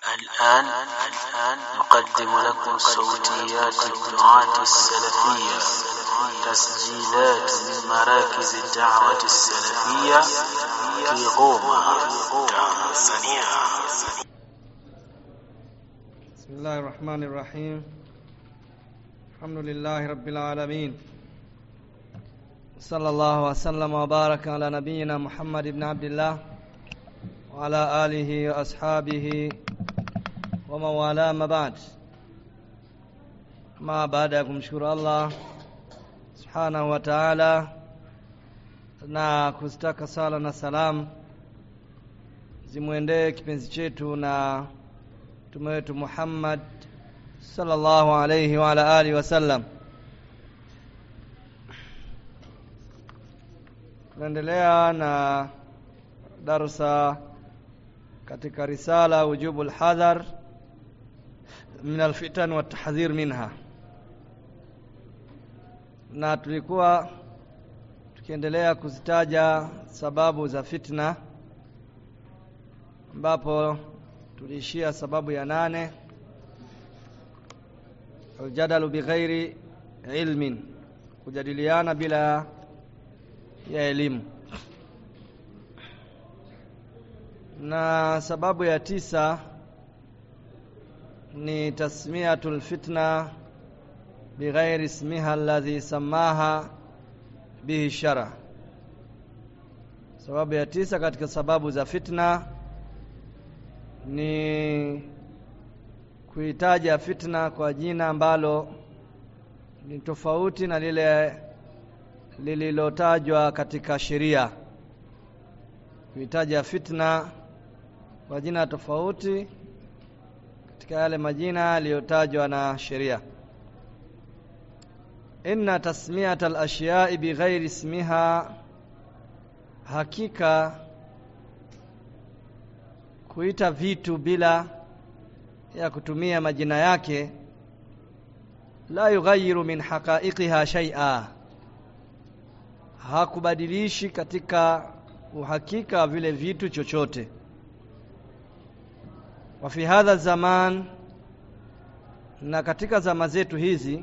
الآن نقدم لكم صوتيات الدعاة السلفية تسجيلات من مراكز الدعوة السلفية في غوما تنزانيا بسم الله الرحمن الرحيم الحمد لله رب العالمين صلى الله وسلم وبارك على نبينا محمد بن عبد الله وعلى آله وأصحابه ومن والاه ما بعد ما baada ya kumshukuru Allah subhanahu wa ta'ala na kuzitaka sala na salam zimwendee kipenzi chetu na mtume wetu Muhammad sallallahu alayhi wa ala alihi wasallam. Tunaendelea na darsa katika risala wujubu alhadhar min alfitan wa tahdhir minha, na tulikuwa tukiendelea kuzitaja sababu za fitna ambapo tuliishia sababu ya nane aljadalu bighairi ilmin kujadiliana bila ya elimu na sababu ya tisa ni tasmiyatul fitna bighairi ismiha alladhi samaha bihi shara sababu ya tisa katika sababu za fitna ni kuitaja fitna kwa jina ambalo ni tofauti na lile lililotajwa katika sheria kuitaja fitna kwa jina tofauti katika yale majina yaliyotajwa na sheria inna tasmiyata al-ashiya'i bighairi ismiha hakika kuita vitu bila ya kutumia majina yake la yughayiru min haqa'iqiha shay'a hakubadilishi katika uhakika wa vile vitu chochote wa fi hadha zaman na katika zama zetu hizi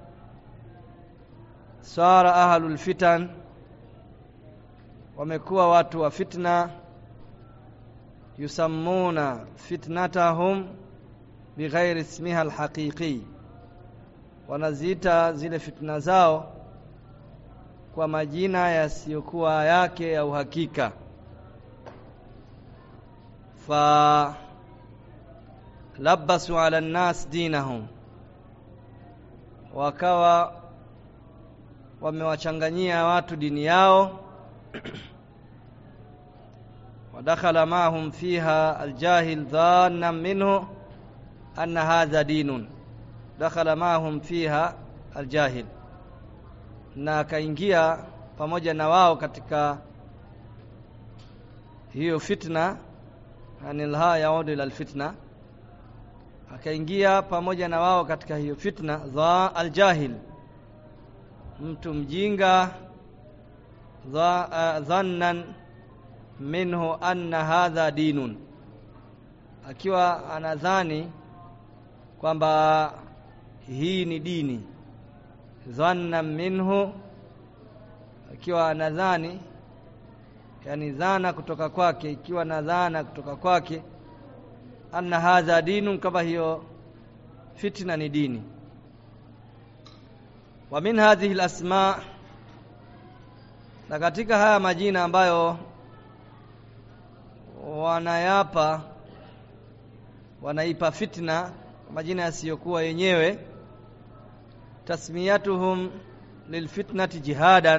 sara ahlul fitan wamekuwa watu wa fitna yusammuna fitnatahum bighairi ismiha alhaqiqi wanaziita zile fitna zao kwa majina yasiyokuwa yake ya uhakika fa labasu ala nnas dinahum wakawa wamewachanganyia watu dini yao ودخل معهم فيها الجاهل ظانا منه أن هذا دين دخل معهم فيها الجاهل na akaingia pamoja na wao katika hiyo fitna anilha yaudu ila alfitna akaingia pamoja na wao katika hiyo fitna dha aljahil mtu mjinga dha uh, dhannan minhu anna hadha dinun akiwa anadhani kwamba hii ni dini dhanna minhu akiwa anadhani yani dhana kutoka kwake ikiwa na dhana kutoka kwake anna hadha dinun kama hiyo fitna ni dini wa min hadhihi alasma na katika haya majina ambayo wanayapa wanaipa fitna majina yasiyokuwa yenyewe tasmiyatuhum lilfitnati jihadan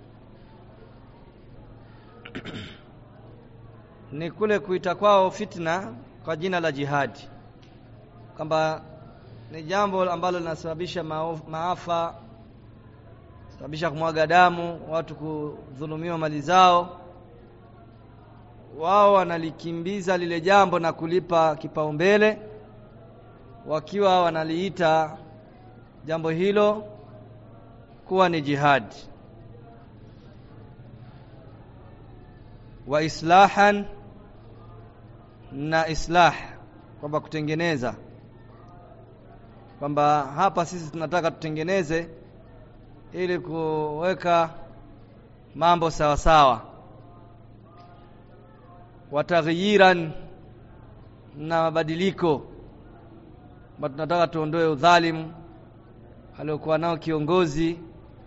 ni kule kuita kwao fitna kwa jina la jihadi kwamba ni jambo ambalo linasababisha maafa sababisha kumwaga damu watu kudhulumiwa mali zao wao wanalikimbiza lile jambo na kulipa kipaumbele wakiwa wanaliita jambo hilo kuwa ni jihadi wa islahan na islah kwamba kutengeneza kwamba hapa sisi tunataka tutengeneze ili kuweka mambo sawa sawa wataghyiran na mabadiliko kwamba tunataka tuondoe udhalimu aliokuwa nao kiongozi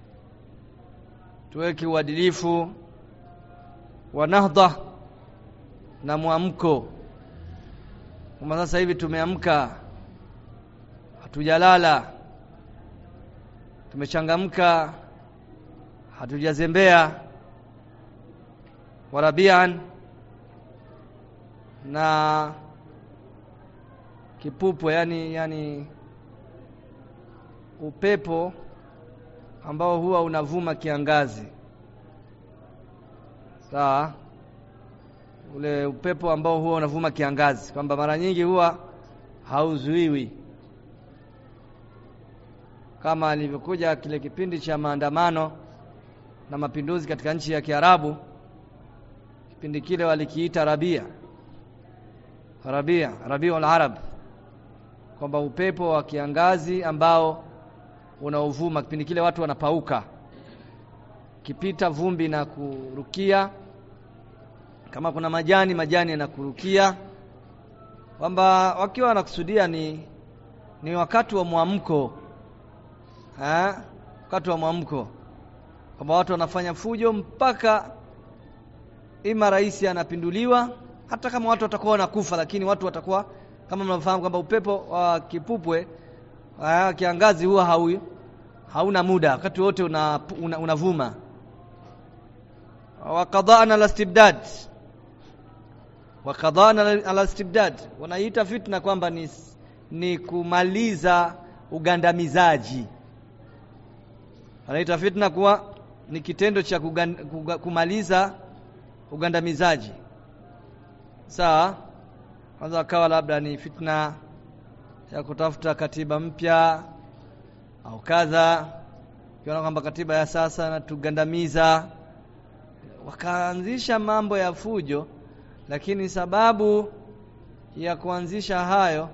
tuweke uadilifu wa nahdha na mwamko kama sasa hivi tumeamka hatujalala tumechangamka hatujazembea warabian na kipupwe yani yani upepo ambao huwa unavuma kiangazi sawa ule upepo ambao huwa unavuma kiangazi kwamba mara nyingi huwa hauzuiwi kama alivyokuja kile kipindi cha maandamano na mapinduzi katika nchi ya Kiarabu kipindi kile walikiita Rabia Rabia Rabiul Arab kwamba upepo wa kiangazi ambao unaovuma kipindi kile watu wanapauka kipita vumbi na kurukia kama kuna majani majani yanakurukia kwamba wakiwa wanakusudia ni ni wakati wa mwamko eh wakati wa mwamko kwamba watu wanafanya fujo mpaka ima rais anapinduliwa hata kama watu watakuwa wanakufa lakini watu watakuwa kama mnafahamu kwamba upepo wa kipupwe wa kiangazi huwa hau, hauna muda wakati wote unavuma una, una, una wa qada'na al-istibdad wa qada'na al-istibdad wanaita fitna kwamba ni, ni kumaliza ugandamizaji wanaita fitna kuwa ni kitendo cha kugan, kuga, kumaliza ugandamizaji sawa kwanza akawa labda ni fitna ya kutafuta katiba mpya au kadha kiona kwamba katiba ya sasa inatugandamiza wakaanzisha mambo ya fujo lakini sababu ya kuanzisha hayo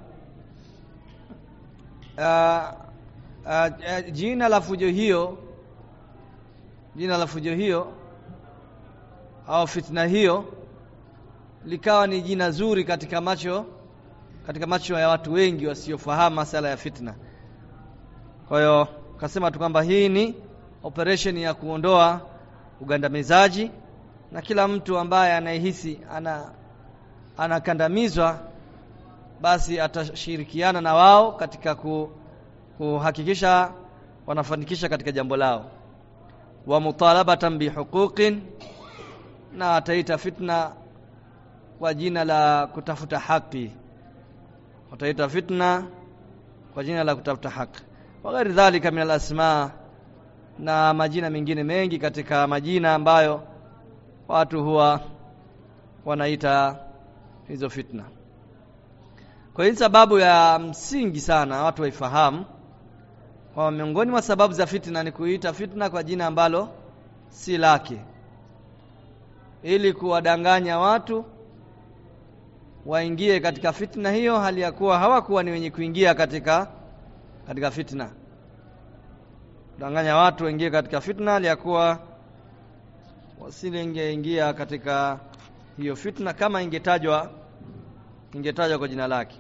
uh, uh, jina la fujo hiyo jina la fujo hiyo au fitna hiyo likawa ni jina zuri katika macho katika macho ya watu wengi wasiofahamu masala ya fitna kwa hiyo kasema tu kwamba hii ni operation ya kuondoa ugandamizaji na kila mtu ambaye anayehisi ana anakandamizwa basi atashirikiana na wao katika ku, kuhakikisha wanafanikisha katika jambo lao wa mutalabatan bihuquqin na ataita fitna kwa jina la kutafuta haki wataita fitna kwa jina la kutafuta haki wa ghairi dhalika min alasma na majina mengine mengi katika majina ambayo watu huwa wanaita hizo fitna kwa hiyo sababu ya msingi sana watu waifahamu kwa miongoni mwa sababu za fitna ni kuita fitna kwa jina ambalo si lake ili kuwadanganya watu waingie katika fitna hiyo hali ya kuwa hawakuwa ni wenye kuingia katika katika fitna danganya watu waingie katika fitna hali ya kuwa wasilingeingia katika hiyo fitna kama ingetajwa ingetajwa kwa jina lake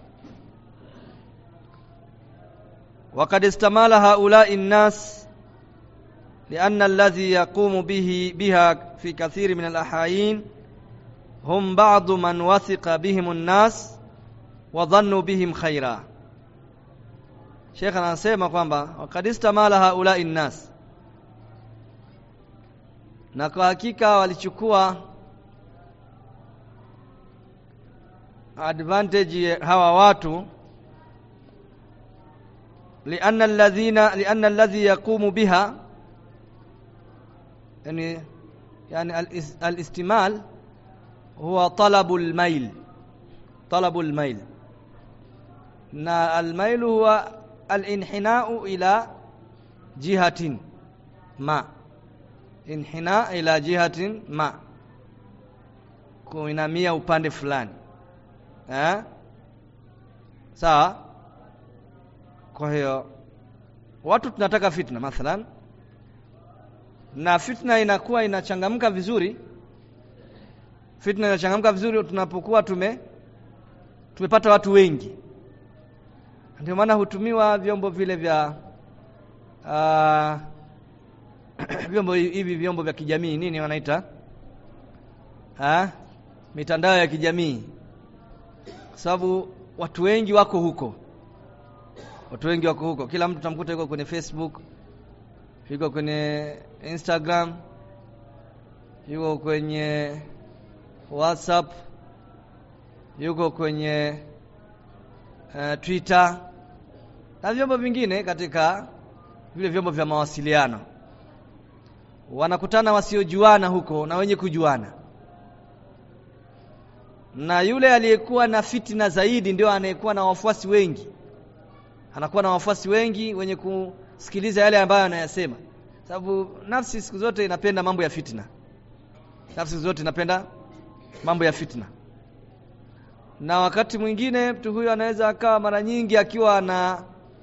وقد استمال هؤلاء الناس لأن الذي يقوم به بها في كثير من الأحايين هم بعض من وثق بهم الناس وظنوا بهم خيرا Sheikh anasema kwamba waqad istamala haulai nnas na kwa hakika walichukua advantage hawa watu لأن الذين لأن الذي يقوم بها يعني يعني الاستمال هو طلب الميل طلب الميل na الميل هو الانحناء إلى جهة ما انحناء إلى جهة ما kuinamia upande fulani eh sawa kwa hiyo watu tunataka fitna mathalan na fitna inakuwa inachangamka vizuri fitna inachangamka vizuri tunapokuwa tume tumepata watu wengi ndio maana hutumiwa vyombo vile vya uh, vyombo hivi vyombo vya kijamii nini wanaita ha? mitandao ya kijamii kwa sababu watu wengi wako huko watu wengi wako huko kila mtu tamkuta yuko kwenye Facebook yuko kwenye Instagram yuko kwenye WhatsApp yuko kwenye uh, Twitter na vyombo vingine katika vile vyombo vya mawasiliano wanakutana wasiojuana huko na wenye kujuana na yule aliyekuwa na fitina zaidi ndio anayekuwa na wafuasi wengi anakuwa na wafuasi wengi wenye kusikiliza yale ambayo anayasema sababu nafsi siku zote inapenda mambo ya fitna nafsi siku zote inapenda mambo ya fitna na wakati mwingine mtu huyo anaweza akawa mara nyingi akiwa ana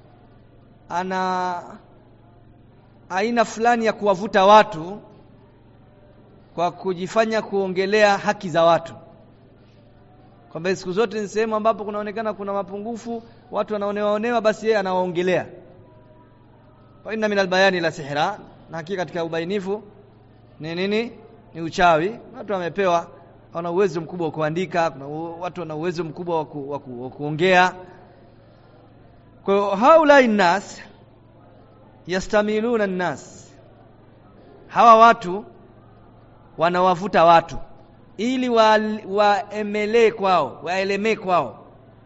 ana aina fulani ya kuwavuta watu kwa kujifanya kuongelea haki za watu kwamba siku zote ni sehemu ambapo kunaonekana kuna mapungufu watu wanaonewa onewa basi yeye anawaongelea fa inna min albayani la sihra na hakika katika ubainifu ni nini ni uchawi watu wamepewa wana uwezo mkubwa wa kuandika kuna watu wana uwezo mkubwa wa ku, ku, kuongea kwa hiyo haulai nas yastamiluna nnas hawa watu wanawavuta watu ili waemelee wa kwao waelemee kwao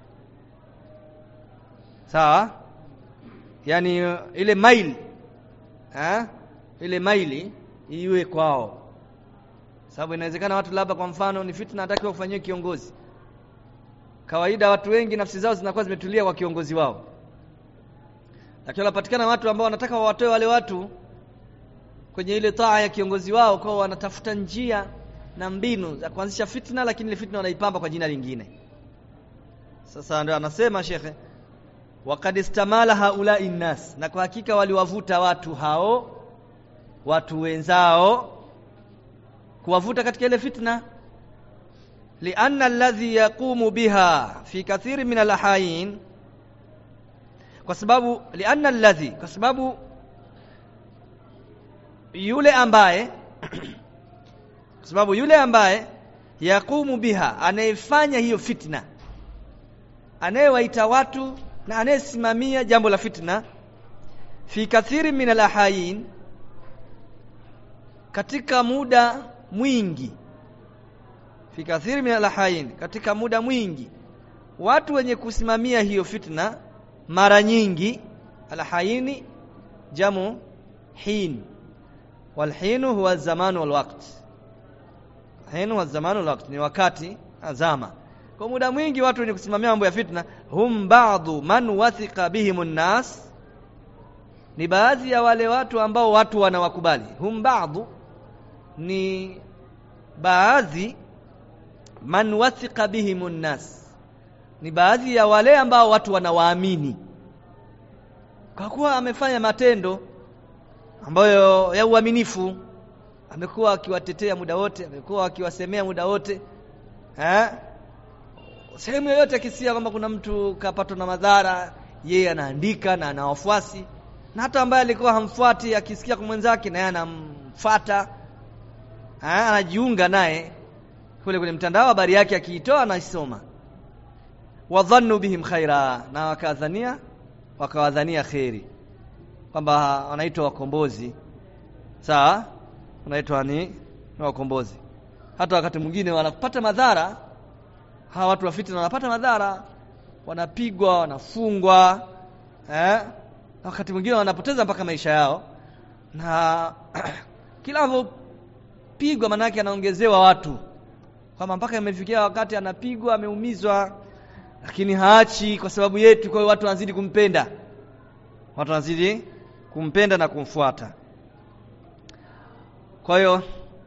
sawa yani ile maili ha? ile maili iwe kwao sababu inawezekana watu labda kwa mfano ni fitna natakiwa ufanyiwe kiongozi kawaida watu wengi nafsi zao zinakuwa zimetulia kwa kiongozi wao lakini wanapatikana watu ambao wanataka wawatoe wale watu kwenye ile taa ya kiongozi wao kwao wanatafuta njia na mbinu za kuanzisha fitna lakini ile fitna wanaipamba kwa jina lingine sasa ndio anasema shekhe waqad istamala haulai nnas na kwa hakika waliwavuta watu hao watu wenzao kuwavuta katika ile fitna lianna alladhi yaqumu biha fi kathiri min alahayin kwa sababu lianna alladhi kwa sababu yule ambaye kwa sababu yule ambaye yaqumu biha anayefanya hiyo fitna anayewaita watu na anayesimamia jambo la fitna fi kathiri min alahayin katika muda mwingi fi kathiri min alahayin katika muda mwingi watu wenye kusimamia hiyo fitna mara nyingi alhayini jamu hin walhinu huwa zamanu walwaqt hinu huwa zamanu walwaqt ni wakati azama kwa muda mwingi watu wenye kusimamia mambo ya fitna hum ba'dhu man wathiqa bihim nas ni baadhi ya wale watu ambao watu wanawakubali hum ba'dhu ni baadhi man wathiqa bihim nas ni baadhi ya wale ambao watu wanawaamini kwa kuwa amefanya matendo ambayo ya uaminifu amekuwa akiwatetea muda wote amekuwa akiwasemea muda wote eh sehemu yoyote akisia kwamba kuna mtu kapatwa na madhara yeye anaandika na ana wafuasi na hata ambaye alikuwa hamfuati akisikia kwa mwenzake naye anamfuata anajiunga naye kule kwenye mtandao habari yake akiitoa anaisoma wadhannu bihim khaira na wakadhania wakawadhania kheri kwamba wanaitwa wakombozi sawa wanaitwa ni, ni wakombozi hata wakati mwingine wanapata madhara hawa watu wa fitna wanapata madhara wanapigwa wanafungwa eh? wakati mwingine wanapoteza mpaka maisha yao na kila anavyopigwa manake anaongezewa watu kwamba mpaka imefikia wakati anapigwa ameumizwa lakini haachi kwa sababu yetu kwa hiyo watu wanazidi kumpenda watu wanazidi kumpenda na kumfuata kwa hiyo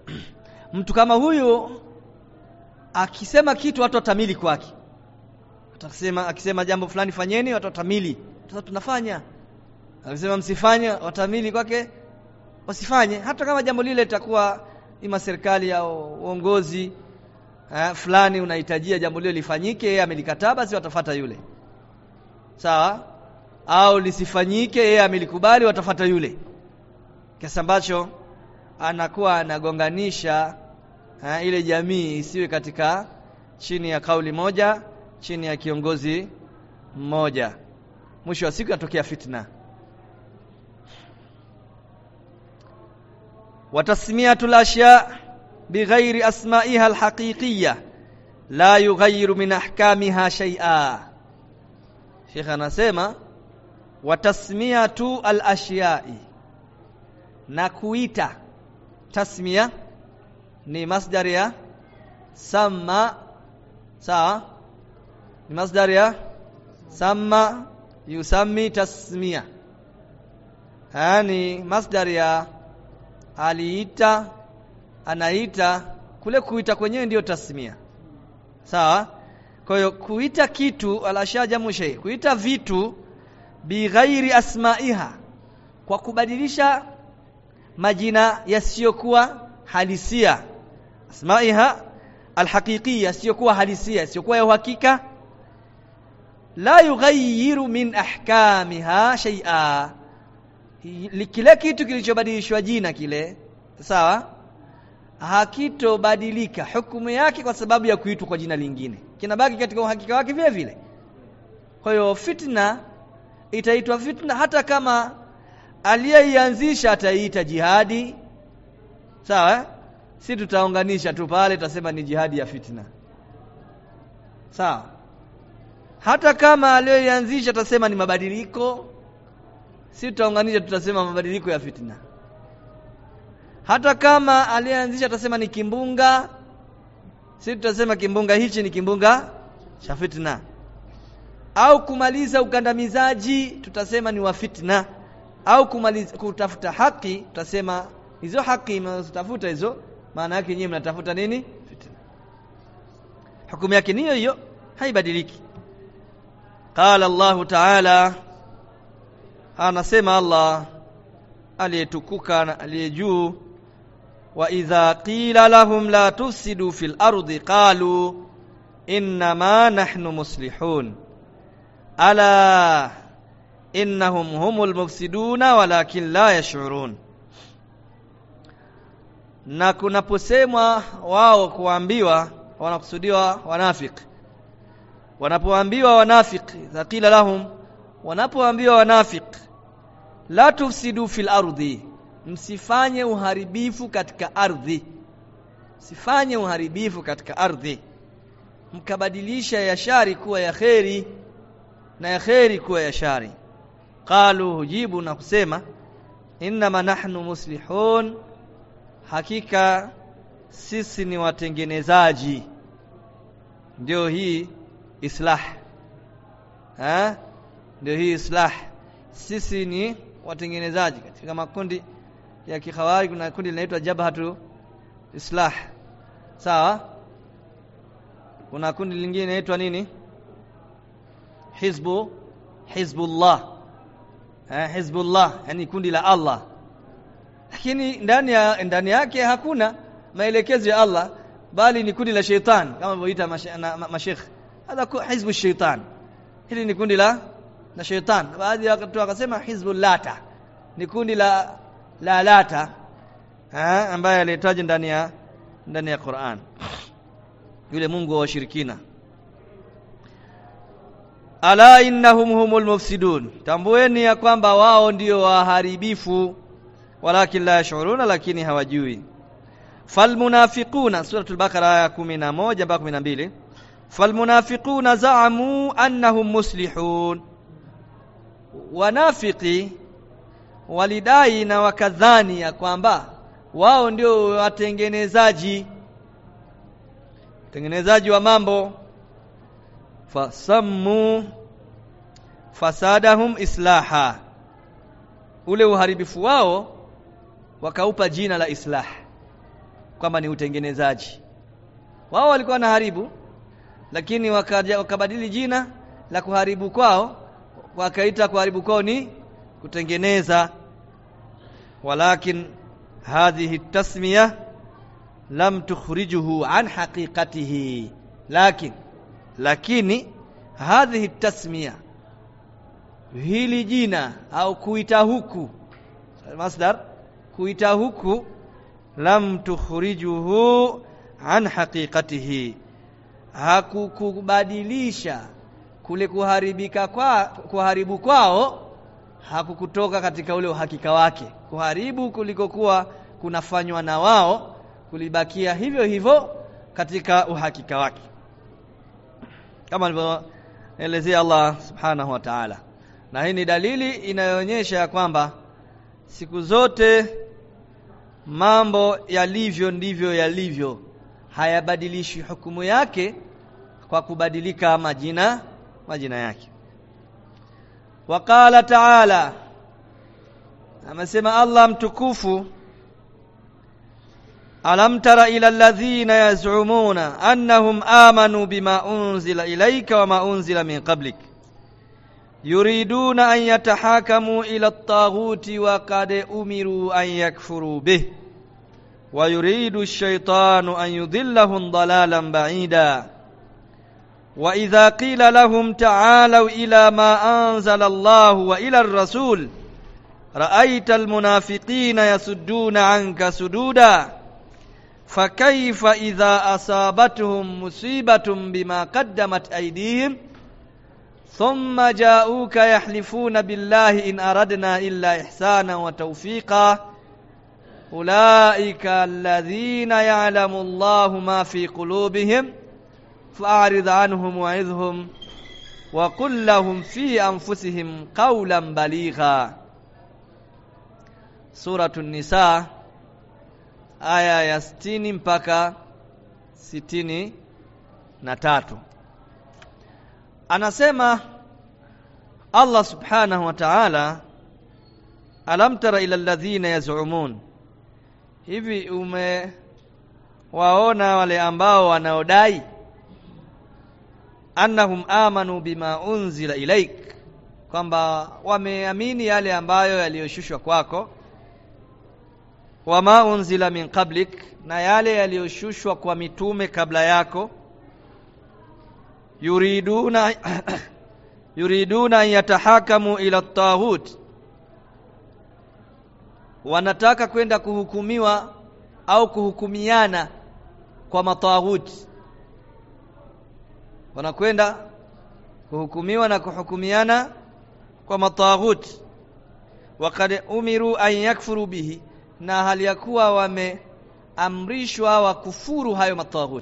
mtu kama huyu akisema kitu watu watamili kwake watasema akisema jambo fulani fanyeni watu watamili sasa tunafanya akisema msifanye watamili kwake wasifanye hata kama jambo lile litakuwa ima serikali au uongozi eh, fulani unahitajia jambo lile lifanyike yeye amelikataa basi watafata yule sawa au lisifanyike yeye amelikubali watafata yule kiasi ambacho anakuwa anagonganisha eh, ile jamii isiwe katika chini ya kauli moja chini ya kiongozi mmoja mwisho wa siku yatokea fitna watasmiyatu al-ashya bighairi asma'iha al-haqiqiyya la yughayyiru min ahkamiha shay'a Sheikh anasema watasmiyatu al-ashya'i na kuita tasmiya ni masdar ya sama sawa ni masdar ya sama yusammi tasmiya yani masdar ya aliita anaita kule kuita kwenyewe ndiyo tasmia sawa kwa hiyo kuita kitu alashajamu shay kuita vitu bighairi asmaiha kwa kubadilisha majina yasiyokuwa halisia asmaiha alhaqiqiyya yasiyokuwa halisia yasiyokuwa ya uhakika la yughayyiru min ahkamiha shay'a kile kitu kilichobadilishwa jina kile sawa hakitobadilika hukumu yake kwa sababu ya kuitwa kwa jina lingine kinabaki katika uhakika wake vile vile kwa hiyo fitna itaitwa fitna hata kama aliyeianzisha ataiita jihadi sawa si tutaunganisha tu pale tutasema ni jihadi ya fitna sawa hata kama aliyoianzisha tutasema ni mabadiliko si tutaunganisha tutasema mabadiliko ya fitna hata kama aliyeanzisha tutasema ni kimbunga si tutasema kimbunga hichi ni kimbunga cha fitna au kumaliza ukandamizaji tutasema ni wa fitna au kumaliza kutafuta haki tutasema hizo haki mnazotafuta hizo maana yake nyinyi mnatafuta nini fitna hukumu yake ni hiyo hiyo haibadiliki qala Allah ta'ala anasema Allah aliyetukuka na aliye juu wa idha qila lahum la tufsidu fil ardi qalu innama nahnu muslihun ala innahum humul mufsiduna walakin la yash'urun na kunaposemwa wao kuambiwa wanakusudiwa wanafiki wanapoambiwa wanafiki thaqila lahum wanapoambiwa wanafiki la tufsidu fil ardi msifanye uharibifu katika ardhi msifanye uharibifu katika ardhi mkabadilisha ya shari kuwa ya kheri na ya kheri kuwa ya shari qalu hujibu na kusema innama nahnu muslihun hakika sisi ni watengenezaji ndio hii islah ha ndio hii islah sisi ni watengenezaji katika makundi ya kikhawari kuna kundi linaitwa jabhatu islah sawa kuna kundi lingine linaitwa nini hizbu hizbullah eh hizbullah yani kundi la Allah lakini ndani ya ndani yake hakuna maelekezo ya Allah bali ni kundi la sheitan kama walivyoita mashekh hadha hizbu sheitan hili ni kundi la na sheitan baadhi ya watu wakasema hizbul lata ni kundi la la lata eh ambaye alitaja ndani ya ndani ya Qur'an yule Mungu wa washirikina ala innahum humul mufsidun tambueni ya kwamba wao ndio waharibifu walakin la yashuruna lakini hawajui falmunafiquna suratul baqara aya 11 mpaka 12 falmunafiquna za'amu annahum muslihun wanafiki walidai na wakadhani ya kwamba wao ndio watengenezaji tengenezaji wa mambo fasammu fasadahum islaha ule uharibifu wao wakaupa jina la islah kwamba ni utengenezaji wao walikuwa na haribu lakini wakaja wakabadili jina la kuharibu kwao wakaita kuharibu kwao ni kutengeneza walakin hadhihi tasmiya lam tukhrijuhu an haqiqatihi lakin lakini hadhihi tasmiya hili jina au kuita huku masdar kuita huku lam tukhrijuhu an haqiqatihi hakukubadilisha kule kuharibika kwa kuharibu kwao hakukutoka katika ule uhakika wake kuharibu kulikokuwa kunafanywa na wao kulibakia hivyo hivyo katika uhakika wake kama alivyoelezea Allah subhanahu wa ta'ala na hii ni dalili inayoonyesha ya kwamba siku zote mambo yalivyo ndivyo yalivyo hayabadilishi hukumu yake kwa kubadilika majina majina yake waqala ta'ala amesema Allah mtukufu alam tara ila alladhina yaz'umuna annahum amanu bima unzila ilayka wama unzila min qablik yuriduna an yatahakamu ila at-taghuti wa qad umiru an yakfuru bih wa yuridu ash-shaytanu an yudillahum dalalan ba'ida wa idha qila lahum ta'alu ila ma anzala Allah wa ila ar-rasul ra'aita al-munafiqina yasudduna 'anka sududa فكيف إذا أصابتهم مصيبة بما قدمت أيديهم ثم جاءوك يحلفون بالله إن أردنا إلا إحسانا وتوفيقا أولئك الذين يعلم الله ما في قلوبهم فأعرض عنهم وعظهم وقل لهم في أنفسهم قولا بليغا سورة النساء aya ya sitini mpaka sitini na tatu anasema Allah subhanahu wa ta'ala alam tara ila alladhina yaz'umun hivi umewaona wale ambao wanaodai annahum amanu bima unzila ilaik kwamba wameamini yale ambayo yaliyoshushwa kwako wama unzila min qablik na yale yaliyoshushwa kwa mitume kabla yako yuriduna yuriduna an yatahakamu ila at wanataka kwenda kuhukumiwa au kuhukumiana kwa mataghuti wanakwenda kuhukumiwa na kuhukumiana kwa mataghuti waqad umiru an yakfuru bihi na hali ya kuwa wameamrishwa wakufuru hayo mataghut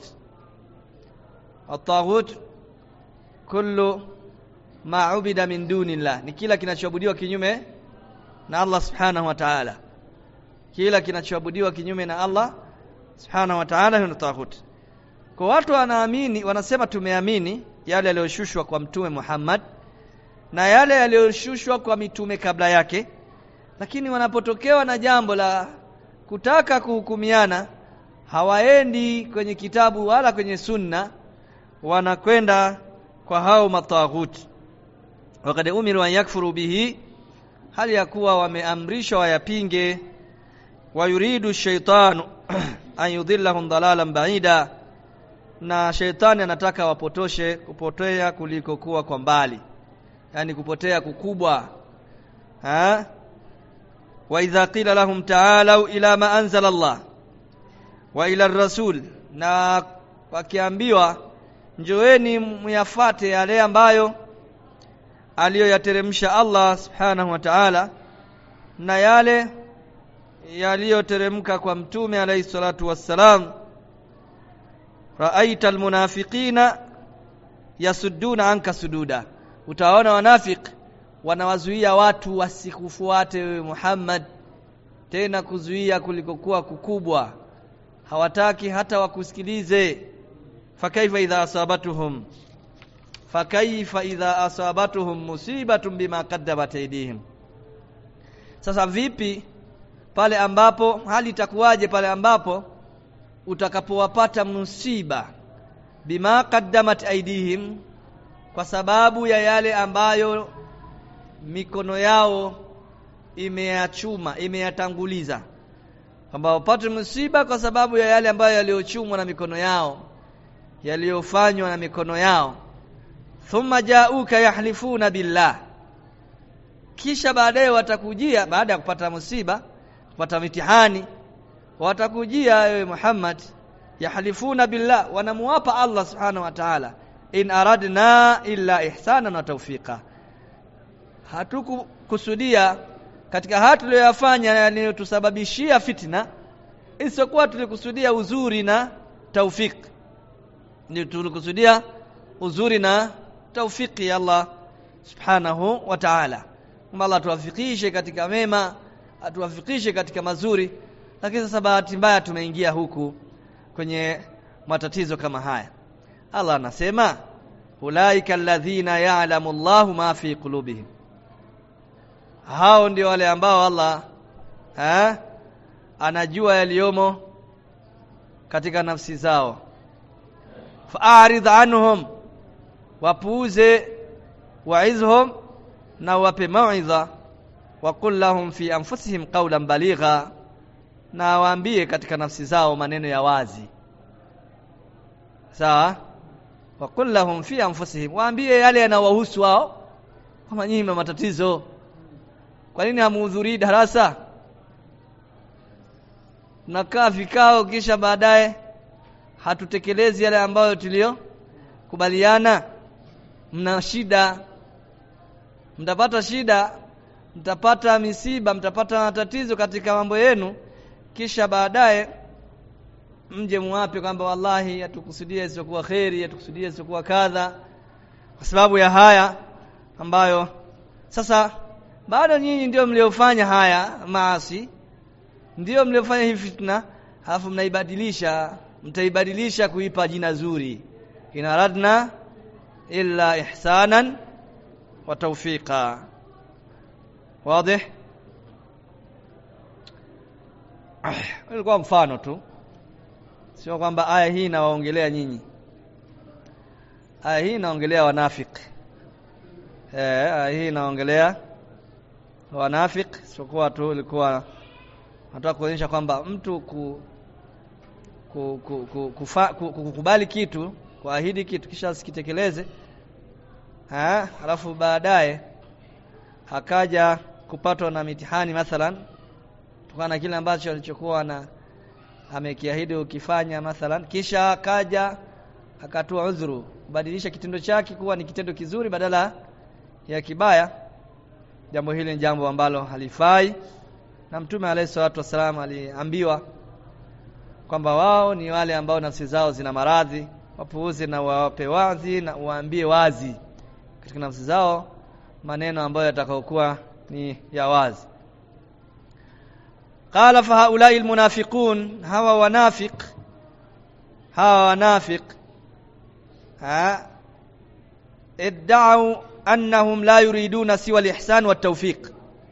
ataghut kullu ma ubida min dunillah ni kila kinachoabudiwa kinyume na Allah subhanahu wa ta'ala kila kinachoabudiwa kinyume na Allah subhanahu wa ta'ala ni taghut kwa watu wanaamini wanasema tumeamini yale yaliyoshushwa kwa mtume Muhammad na yale yaliyoshushwa kwa mitume kabla yake lakini wanapotokewa na jambo la kutaka kuhukumiana hawaendi kwenye kitabu wala kwenye sunna wanakwenda kwa hao mataghuti wakati umiru an yakfuru bihi hali ya kuwa wameamrishwa wayapinge wayuridu shaitanu an yudhillahum dalalan baida na sheitani anataka wapotoshe kupotea kuliko kuwa kwa mbali yani kupotea kukubwa ha وإذا قيل لهم تعالوا إلى ما أنزل الله وإلى الرسول na wakiambiwa njoeni myafate yale ambayo aliyoyateremsha Allah subhanahu wa ta'ala na yale yaliyoteremka kwa mtume alayhi salatu wassalam raaita almunafiqina yasudduna anka sududa utaona wanafiki wanawazuia watu wasikufuate wewe Muhammad tena kuzuia kulikokuwa kukubwa hawataki hata wakusikilize fakaifa idha asabatuhum fakaifa idha asabatuhum musibatun bima qaddamat aydihim sasa vipi pale ambapo hali itakuwaje pale ambapo utakapowapata msiba bima qaddamat aidihim kwa sababu ya yale ambayo mikono yao imeyachuma imeyatanguliza kwamba wapate msiba kwa sababu ya yale ambayo yaliyochumwa na mikono yao yaliyofanywa na mikono yao thumma jauka yahlifuna billah kisha baadaye watakujia baada ya kupata musiba kupata mitihani watakujia ewe Muhammad yahlifuna billah wanamuapa Allah subhanahu wa ta'ala in aradna illa ihsanan wa tawfiqa hatukukusudia katika haya tuliyoyafanya yaliyotusababishia fitna isiyokuwa tulikusudia uzuri na taufik ndio tulikusudia uzuri na taufiki ya Allah subhanahu wa ta'ala kwamba Allah atuwafikishe katika mema atuwafikishe katika mazuri lakini sasa bahati mbaya tumeingia huku kwenye matatizo kama haya Allah anasema ulaika alladhina ya'lamu Allahu ma fi qulubihim hao ndio wale ambao Allah ha? anajua yaliyomo katika nafsi zao fa'arid anhum wapuuze wa'izhum na wape mauidha wa qul lahum fi anfusihim qawlan baligha na waambie katika nafsi zao maneno ya wazi sawa wa qul lahum fi anfusihim waambie yale yanayowahusu wao kama nyinyi matatizo kwa nini hamuhudhurii darasa nakaa vikao kisha baadaye hatutekelezi yale ambayo tulio kubaliana mna shida mtapata shida mtapata misiba mtapata matatizo katika mambo yenu kisha baadaye mje muwape kwamba wallahi hatukusudia isiyokuwa kheri hatukusudia isiyokuwa kadha kwa sababu ya haya ambayo sasa bado nyinyi ndio mliofanya haya maasi ndio mliofanya hii fitna halafu mnaibadilisha mtaibadilisha kuipa jina zuri inaradna illa ihsanan wa tawfiqa wazi ilikuwa mfano tu sio kwamba aya hii inawaongelea nyinyi aya hii inaongelea wanafiki eh aya hii inaongelea wanafiki sio tu ilikuwa nataka kuonyesha kwamba mtu ku, ku, ku, ku, kufa, ku, kukubali kitu kuahidi kitu kisha sikitekeleze ha alafu baadaye akaja kupatwa na mitihani mathalan kutokana na kile ambacho alichokuwa na amekiahidi ukifanya mathalan kisha akaja akatoa udhuru kubadilisha kitendo chake kuwa ni kitendo kizuri badala ya kibaya jambo hili ni jambo ambalo halifai na mtume alayhi salatu wasalam aliambiwa kwamba wao ni wale ambao nafsi zao zina maradhi wapuuze na wawape wazi na waambie wazi katika nafsi zao maneno ambayo yatakayokuwa ni ya wazi qala fa haulai almunafiqun hawa wanafiq hawa wanafiq ha idda'u annahum la yuriduna siwa alihsan wat-tawfiq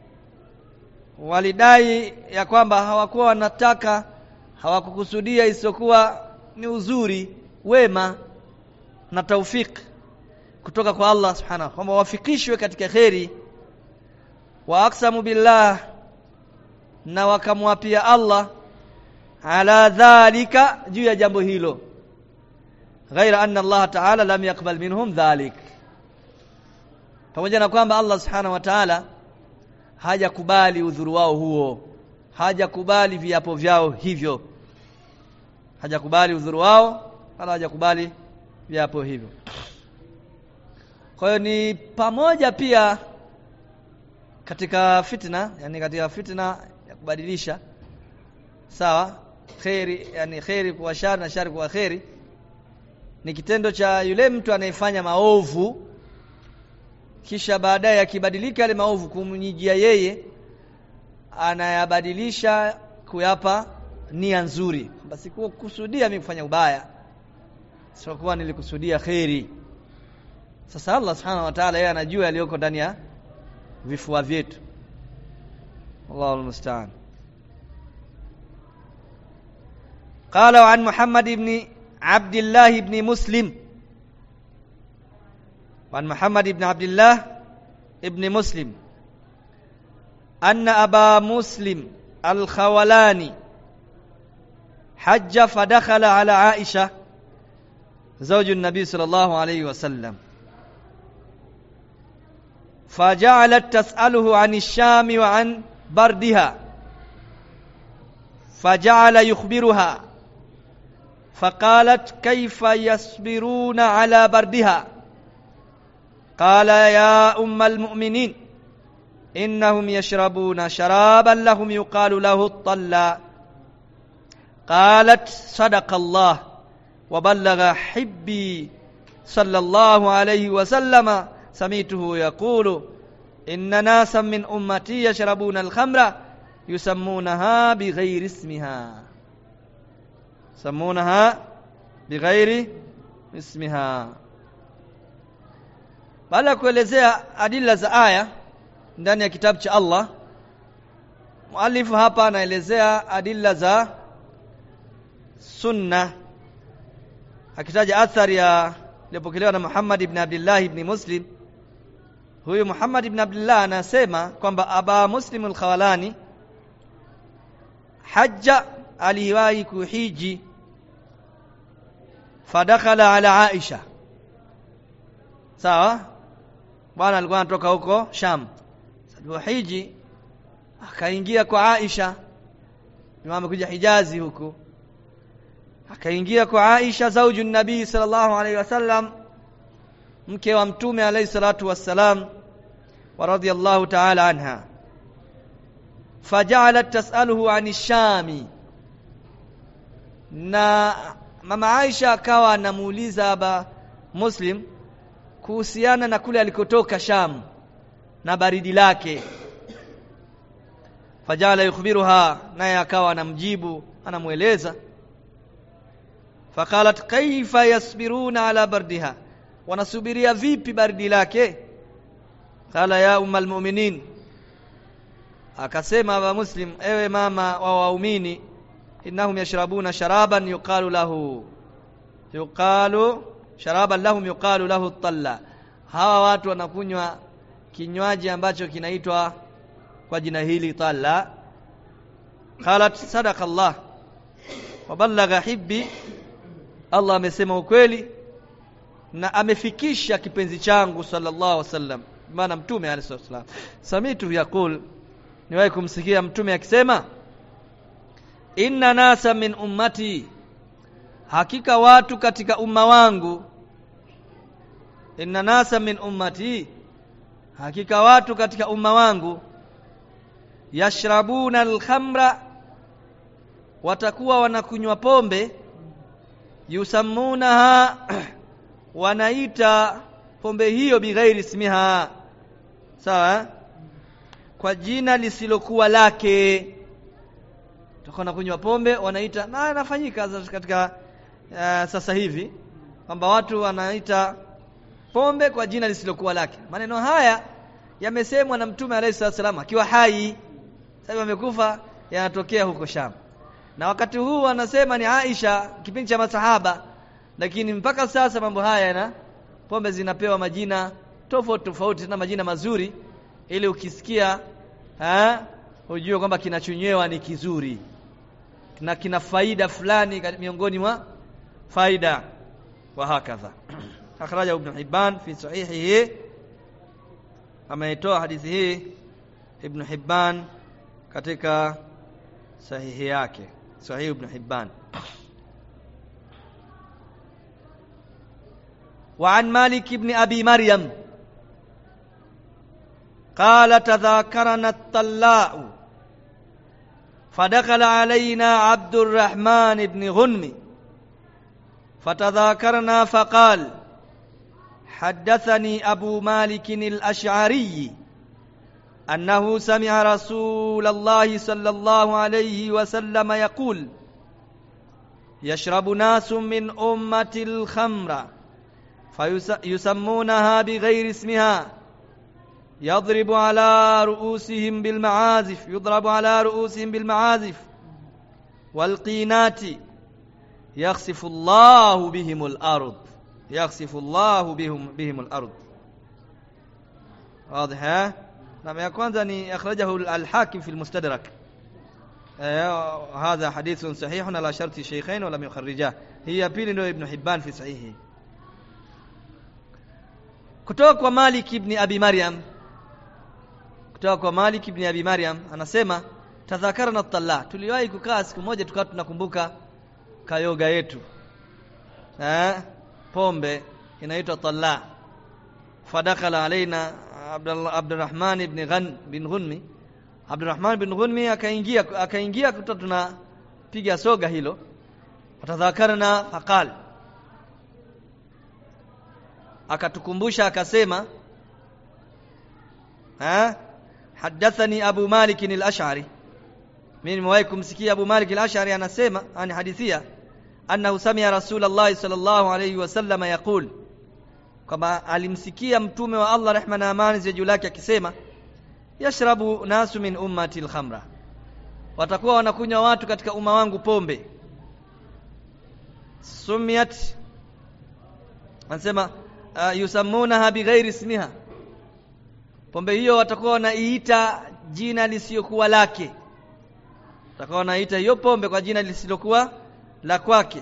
walidai ya kwamba hawakuwa wanataka hawakukusudia isiyokuwa ni uzuri wema na taufik kutoka kwa Allah subhanahu kwamba wafikishwe katika kheri wa aksamu billah na wakamwapia Allah ala dhalika juu ya jambo hilo ghaira anna Allah ta'ala lam yakbal minhum dhalik pamoja na kwamba Allah subhanahu wa ta'ala hajakubali udhuru wao huo hajakubali viapo vyao hivyo hajakubali udhuru wao wala hajakubali viapo hivyo kwa hiyo ni pamoja pia katika fitna yani katika fitna ya kubadilisha sawa khairi yani khairi kuwa shari na shari kuwa khairi ni kitendo cha yule mtu anayefanya maovu kisha baadaye akibadilika yale maovu kumnyijia yeye anayabadilisha kuyapa nia nzuri kwamba sikukusudia mimi kufanya ubaya sikuwa nilikusudia kheri sasa Allah subhanahu wa ta'ala yeye anajua yaliyoko ndani ya vifua vyetu Allahu almusta'an قال عن محمد بن عبد الله بن مسلم وعن محمد بن عبد الله ابن مسلم أن أبا مسلم الخولاني حج فدخل على عائشة زوج النبي صلى الله عليه وسلم فجعلت تسأله عن الشام وعن بردها فجعل يخبرها فقالت كيف يصبرون على بردها قال يا أم المؤمنين إنهم يشربون شرابا لهم يقال له الطلا قالت صدق الله وبلغ حبي صلى الله عليه وسلم سميته يقول إن ناسا من أمتي يشربون الخمر يسمونها بغير اسمها يسمونها بغير اسمها baada ya kuelezea adila za aya ndani ya kitabu cha Allah mualifu hapa anaelezea adila za sunna akitaja athari ya iliyopokelewa na Muhammad ibn Abdullah ibn Muslim huyu Muhammad ibn Abdullah anasema kwamba Aba Muslim al-Khawalani hajja aliwahi kuhiji fadakhala ala Aisha sawa bwana alikuwa anatoka huko Sham hiji akaingia kwa Aisha Imam amekuja Hijazi huku akaingia kwa Aisha zauju nabii sallallahu alaihi wasallam mke wa mtume alayhi salatu wassalam wa radiyallahu ta'ala anha faja'alat tas'aluhu 'ani shami na mama Aisha akawa anamuuliza aba Muslim kuhusiana na kule alikotoka Sham na baridi lake fajala yukhbiruha naye akawa anamjibu anamueleza faqalat kaifa yasbiruna ala bardiha wanasubiria vipi baridi lake qala ya ummal mu'minin akasema aba muslim ewe mama wa waumini innahum yashrabuna sharaban yuqalu lahu yuqalu sharaban lahum yuqalu lahu talla hawa watu wanakunywa kinywaji ambacho kinaitwa kwa jina hili talla qalat sadaqa Allah wa ballagha hibbi Allah amesema ukweli na amefikisha kipenzi changu sallallahu alaihi wasallam maana mtume alayhi wasallam samitu yaqul niwahi kumsikia mtume akisema inna nasa min ummati hakika watu katika umma wangu inna nasa min ummati hakika watu katika umma wangu yashrabuna alkhamra watakuwa wanakunywa pombe yusammunaha wanaita pombe hiyo bighairi ismiha sawa kwa jina lisilokuwa lake tutakuwa nakunywa pombe wanaita na inafanyika katika uh, sasa hivi kwamba watu wanaita pombe kwa jina lisilokuwa lake maneno haya yamesemwa na mtume alayhi wasallam akiwa hai sasa amekufa yanatokea huko Sham na wakati huu anasema ni Aisha kipindi cha masahaba lakini mpaka sasa mambo haya na pombe zinapewa majina tofauti tofauti na majina mazuri ili ukisikia ha ujue kwamba kinachonywewa ni kizuri na kina faida fulani miongoni mwa faida wa hakadha akhraja ibn Hibban fi sahihihi ameitoa hadithi hii ibn Hibban katika sahihi yake sahih ibn Hibban وعن مالك بن أبي مريم قال تذاكرنا الطلاء فدخل علينا عبد الرحمن بن غنم فتذاكرنا فقال حدثني أبو مالك الأشعري أنه سمع رسول الله صلى الله عليه وسلم يقول يشرب ناس من أمة الخمر فيسمونها بغير اسمها يضرب على رؤوسهم بالمعازف يضرب على رؤوسهم بالمعازف والقينات yakhsifu Allahu bihimul ard yakhsifu Allahu bihim bihimul ard واضح ها نعم ya kwanza ni akhrajahu al-hakim fi al-mustadrak هذا حديث صحيح على شرط الشيخين ولم يخرجاه هي ya pili ndio ibn hibban fi sahihi kutoka kwa malik ibn abi maryam kutoka kwa malik ibn abi maryam anasema tadhakarna at-talla tuliwahi kukaa siku moja tukawa tunakumbuka kayoga yetu eh pombe inaitwa talla fadakhala alaina Abdullah Abdurrahman ibn Ghan bin Ghunmi Abdurrahman bin Ghunmi akaingia akaingia kuta tunapiga soga hilo atadhakarna faqal akatukumbusha akasema ha hadathani Abu Malik al-Ash'ari mimi nimewahi kumsikia Abu Malik al-Ash'ari anasema ani hadithia annahu sami'a Rasulullah sallallahu alayhi wasallam yaqul kwamba alimsikia mtume wa Allah rehma na amani ziwe juu lake akisema yashrabu nasu min ummati al-khamra watakuwa wanakunywa watu katika umma wangu pombe sumiyat anasema uh, yusammunaha bighairi ismiha pombe hiyo watakuwa wanaiita jina lisiyokuwa lake watakuwa wanaiita hiyo pombe kwa jina lisilokuwa la kwake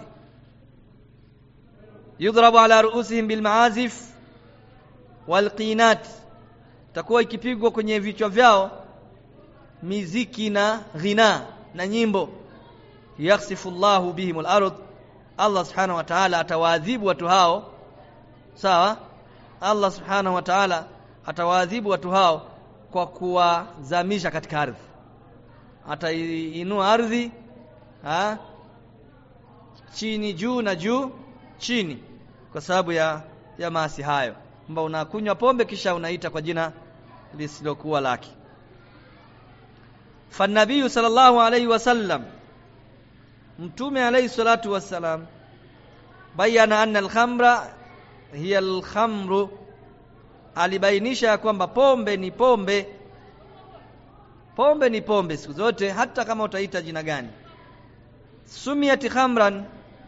yudhrabu ala ruusihim bilmaazif walqinat takuwa ikipigwa kwenye vichwa vyao miziki na ghina na nyimbo yakhsifu Allahu bihim al-ard Allah subhanahu wa ta'ala atawaadhibu watu hao sawa Allah subhanahu wa ta'ala atawaadhibu watu hao kwa kuwazamisha katika ardhi ataiinua ardhi ha chini juu na juu chini kwa sababu ya ya maasi hayo kwamba unakunywa pombe kisha unaita kwa jina lisilokuwa lake fanabii sallallahu alayhi wasallam mtume alayhi salatu wassalam bayana anna al-khamra hiya al-khamru alibainisha kwamba pombe ni pombe pombe ni pombe siku zote hata kama utaita jina gani sumiyat khamran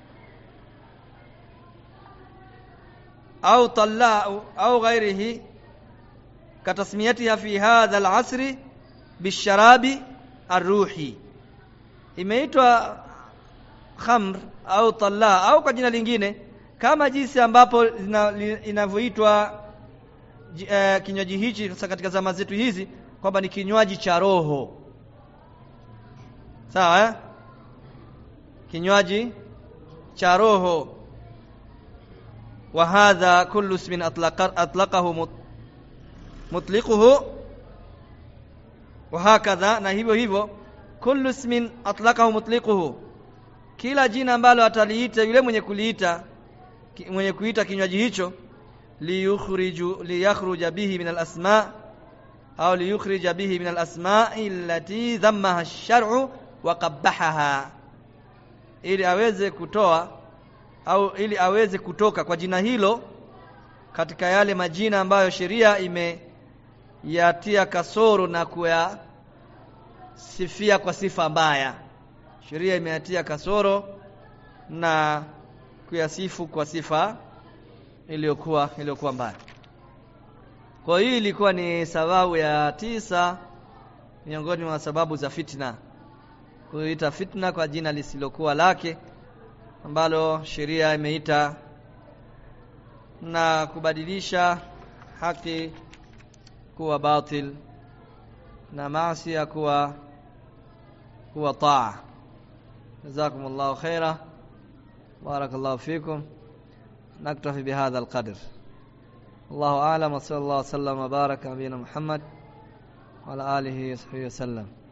au tallau au ghairihi katasmiyatiha fi hadha al-asri bisharabi arruhi imeitwa khamr au talla au kwa jina lingine kama jinsi ambapo inavyoitwa uh, kinywaji hichi sasa katika zama zetu hizi kwamba ni kinywaji cha roho sawa eh? kinywaji cha roho wa hadha kullu ismin atlaqa atlaqahu mutliquhu wa hakadha na hivyo hivyo kullu ismin atlaqahu mutliquhu kila jina ambalo ataliita yule mwenye kuliita mwenye kuita kinywaji hicho liyukhriju liyakhruja bihi min al-asma au liyukhrija bihi min al-asma'i allati dhammaha ash-shar'u wa qabbahaha ili aweze kutoa au ili aweze kutoka kwa jina hilo katika yale majina ambayo sheria imeyatia kasoro na kuyasifia kwa sifa mbaya sheria imeyatia kasoro na kuyasifu kwa sifa iliyokuwa iliyokuwa mbaya kwa hiyo ilikuwa ni sababu ya tisa miongoni mwa sababu za fitna kuita fitna kwa jina lisilokuwa lake ambalo sheria imeita na kubadilisha haki kuwa batil na maasi kuwa kuwa taa jazakumullahu khaira barakallahu fikum نكتفي بهذا القدر الله أعلم وصلى الله وسلم وبارك على نبينا محمد وعلى آله وصحبه وسلم